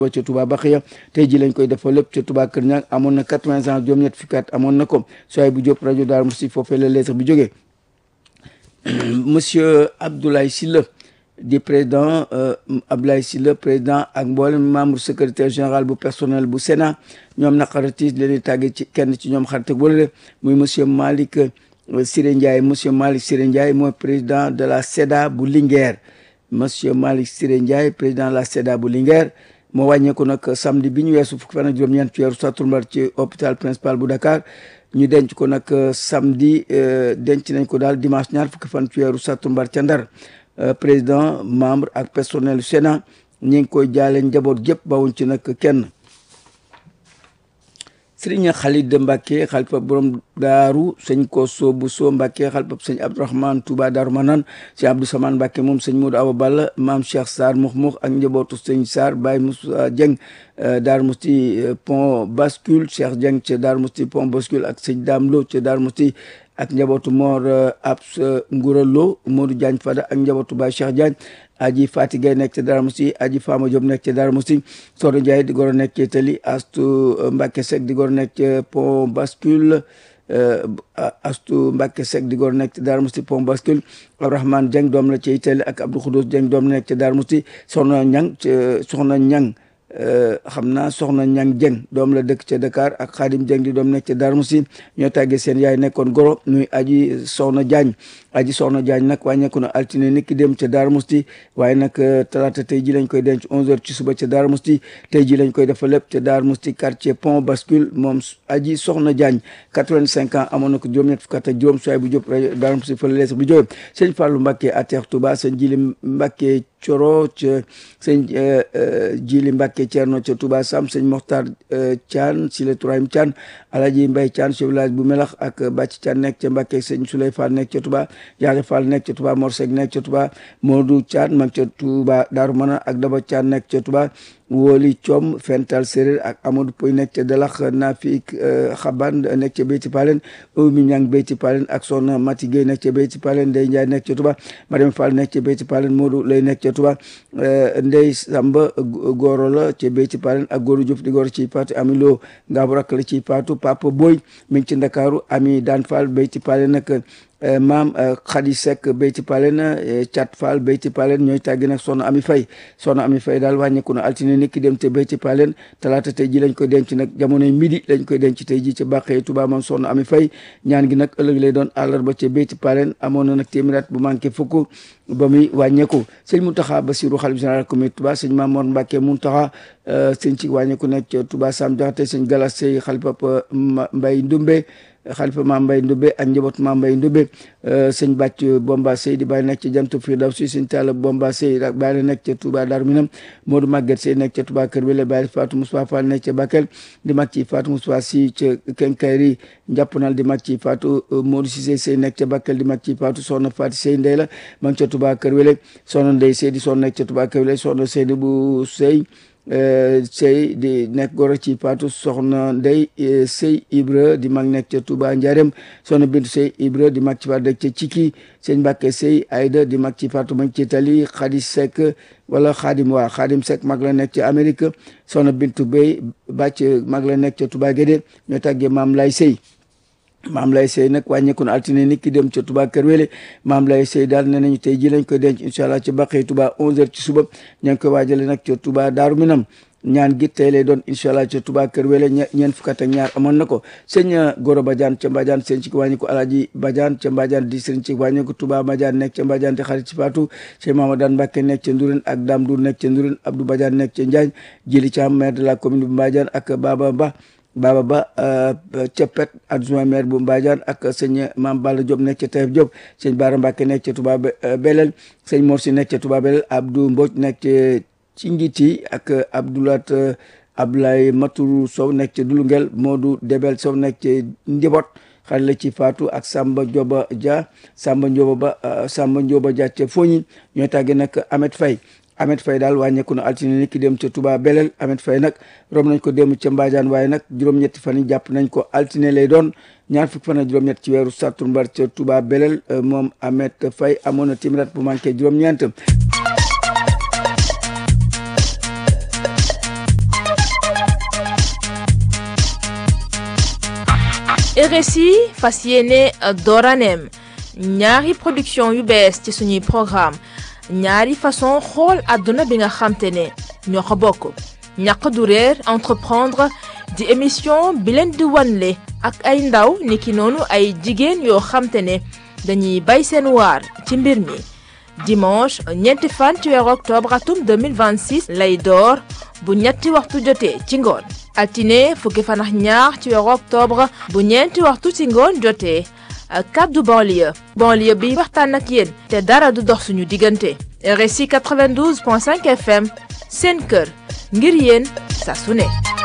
ca Touba Baxiya tey ji lañ koy defal lépp ca Touba Kër Ñang amoon na quatre-vingts ans juróom-ñett fukki at amoon na ko soay bu Diop rajo Daaru Musti foofee la lettre bi jógee monsieur Abdoulaye Sylla di président Abdoulaye Sylla président ak mboolem membre secrétaire général bu personnel bu Sénat ñoom naqaratiis leen di tàgge ci kenn ci ñoom xarit ak wala muy monsieur Malick Siré Ndiaye monsieur Malick Siré Ndiaye mooy président de la SEDA bu Linguère monsieur Malick Siré Ndiaye président de la SEDA bu Linguère moo wàññeeku nag samedi bi ñu weesu fukki fan ak juróom-ñeent ci weeru sattumbar ci hôpital principal bu Dakar ñu denc ko nag samedi denc nañ ko daal dimanche ñaar fukki fan ci weeru sattumbar ca Ndar président membre ak personnel du Sénat ñi ngi koy jaale njaboot gépp bawuñ ci nag kenn sëriñ Khalid Mbacke xalifa borom daaru sëñ ko soobu soo Mbacke xalifa sëñ Abdourahmane Touba Daaru Manaan sëñ Abdou Samane Mbacke moom sëñ Modou Awa Balla maam Cheikh Sarr mux mux ak njabootu sëñ Sarr Baye Moussa Dieng Daaru Musti pont bascule Cheikh Dieng ca Daaru Musti pont bascule ak sëñ Dame Lo ca Daaru Musti ak njabootu Mor Abs Ngoura Lo Modou Diagne Fada ak njabootu Baye Cheikh Diagne aji Fati Gaye nekk ca Darou Mousty aji Fama Diop nekk ca Darou Mousty Sodo Ndiaye di goro nekk ca Tali Astu Mbacke Seck di goro nekk ca Pont Bascule Astu Mbacke Seck di goro nekk ca Darou Mousty Pont Bascule Abdourahmane Dieng doom la ca Itali ak Abdou Khoudous Dieng doom la nekk ca Darou Mousty Soxna Ñang Soxna Ñang xam naa soxna ñang jeng doom la dëkk ca Dakar ak xaadim jeng di doom nekk ca Darou Mousty ñoo tàggee seen yaay nekkoon goro nuy aji soxna jaañ aji soxna jaañ nag wàññeeku na altine nit ki dem ca Darou Mousty waaye nag talaata tey ji lañ koy denc onze heures ci suba ca Darou Mousty tey ji lañ koy defa lépp ca Darou Mousty quartier pont bascule moom aji soxna jaañ quatre-vingt-cinq ans amoon na ko juróom-ñett fukk ak juróom soay bu jóp rajo Darou Mousty fa la lees bu jóge sëñ Fallou Mbacke ateex Touba sëñ Jili Mbacke coro ca sëñ Jili Mbacke Thierno ca Touba Sam sëñ Mokhtar Thian si le Tourahim Thian Alaji Mbaye Thian chef village bu Melax ak Bàcc Thian nekk ca Mbacke sëñ Souley Fall nekk ca Touba Yaare Fall nekk ca Touba Mor Seck nekk ca Touba Modou Thian mag ca Touba Darou Mana ak Daba Thian nekk ca Touba Woli Thiom Fental Séréer ak Amadou Poy nekk ca Dalax Nafik Xaban nekk ca Beyti Palen Oumy Niang Beyti Palen ak Soxna Mati Gueye nekk ca Beyti Palen Ndey Ndiaye nekk ca Touba Mariam Fall nekk ca Beyti Palen Modou lay nekk ca Touba Ndey Samba Goro la ca Beyti Palen ak Góoru Diouf di Goro ci Paatu Ami Lo Ngaabu rakk la ci Paatu Papa Boy mi ngi ci Ndakaaru Ami Daan Fall Beyti Palen nag maam Khady Seck Beyti Palen Thiat Fall Beyti Palen ñooy tàggi nag soxna Ami Faye soxna Ami Faye daal wàññeeku na altine nit ki dem te Beyti Palen talaata tey ji lañ koy denc nag jamonoy midi lañ koy denc tey ji ca bàqee Touba moom soxna Ami Faye ñaan gi nag ëllëg lay doon àllarba ca Beyti Palen amoon na nag téeméeraat bu manqué fukk ba muy wàññeeku sëñ Mountakha Bassirou xalif général comité Touba sëñ Mamour Mbacké Mountakha sëñ ci wàññeeku nekk ca Touba Sam Jaxate sëñ Galas Sey xalifa Mbay Ndumbe xalifa maam Mbay Ndumbe ak njaboot maam Mbay Ndumbe sëñ bàcc Bomba Sey di bàyyi nekk ca Jantu Firdawsi sëñ Talla Bomba Sey ak bàyyi nekk ca Touba Darou Minam Modou Maguette Sey nekk ca Touba Kër Wele bàyyi Fatou Moussa Fall nekk ca Bakel di mag ci Fatou Moussa Si ca Kenkayri njàppnal di mag ci Fatou Modou Cissé Sey nekk ca Bakel di mag ci Fatou soxna Fatou Sey Ndey la ma ngi ca Touba Kër Wele soxna Ndey Sey di soxna nekk ca Touba Kër Wele soxna Seydi bu Sey sëy di nekk goro ci Fatou soxna Ndey sëy Ibra di mag nekk ca Touba Njarem soxna Bintu sëy Ibra di mag ci Fatou dëkk ca Ciki sëñ Mbàkke sëy Ayda di mag ci Fatou mag ci Tali Xadi Seck wala Xaadim waa Xaadim Seck mag la nekk ca Amérique soxna Bintu Bey bàcc mag la nekk ca Touba Guédé ñoo tàggee maam lay sëy maam lay sey nag wàññeeku na altine nit ki dem ca Touba Kër Wele maam lay sey daal ne nañu tey ji lañ koy denc incha allah ca baqee Touba 11h ci suba ña ngi koy waajale nag ca Touba Daaru Minam ñaan gi tey lay doon incha allah ca Touba Kër Wele ñeent fukk ak ñaar amoon na ko sëñ Goro Badiane ca Mbadiane sëñ ci wàññi ko Alaaji Badiane ca Mbadiane di sëñ ci wàññi ko Touba Badiane nekk ca Mbadiane di xarit ci Fatou sëñ Mamadane Mbacke nekk ca Ndourène ak Dame Dour nekk ca Ndourène Abdou Badiane nekk ca Njaañ Jili Thiam maire de la commune bu Mbadiane ak Baba Ba Baba Ba Cepet adjoint maire bu Mbadiane ak sëñ Mame Balla Diop nekk ca Taïf Diop sëñ Bara Mbacke nekk ca Touba Belel sëñ Morsi nekk ca Touba Belel Abdou Mbodj nekk ca Cingiti ak Abdoulat Abdoulaye Matourou Sow nekk ca Dulungel Modou Debel Sow nekk ca Ndibot xale la ci Fatou ak Samba Ndioba Dia Samba Ndioba Ba Samba Ndioba Dia ca Foñi ñooy tàggee nag Ahmed Faye Ahmed Faye daal wàññeeku na altine ni ki dem ca Touba Belel Ahmed Faye nag rom nañ ko dem ca Mbadiane waaye nag juróom-ñetti fan yi jàpp nañ ko altine lay doon ñaar fukki fan ak juróom-ñett ci weeru sattumbar ca Touba Belel moom Ahmed Faye amoon na timrat bu manqué juróom-ñeent RSI fas yéene dooraneem ñaari production yu bees ci suñuy programme ñaari façon xool àdduna bi nga xamte ne ñoo ko bokk ñàq du réer entreprendre di émission bi leen di wanle ak ay ndaw niki noonu ay jigéen yoo xamte ne dañuy bay seen waar ci mbir mi dimanche ñeenti fan ci weeru octobre atum 2026 lay door bu ñetti waxtu jotee ci ngoon altine fukki fan ak ñaar ci weeru octobre bu ñeenti waxtu ci ngoon jotee kaddu banlieue banlieue bi waxtaan ak yéen te dara du dox suñu diggante RSI 92.5 FM seen kër ngir yéen saa su ne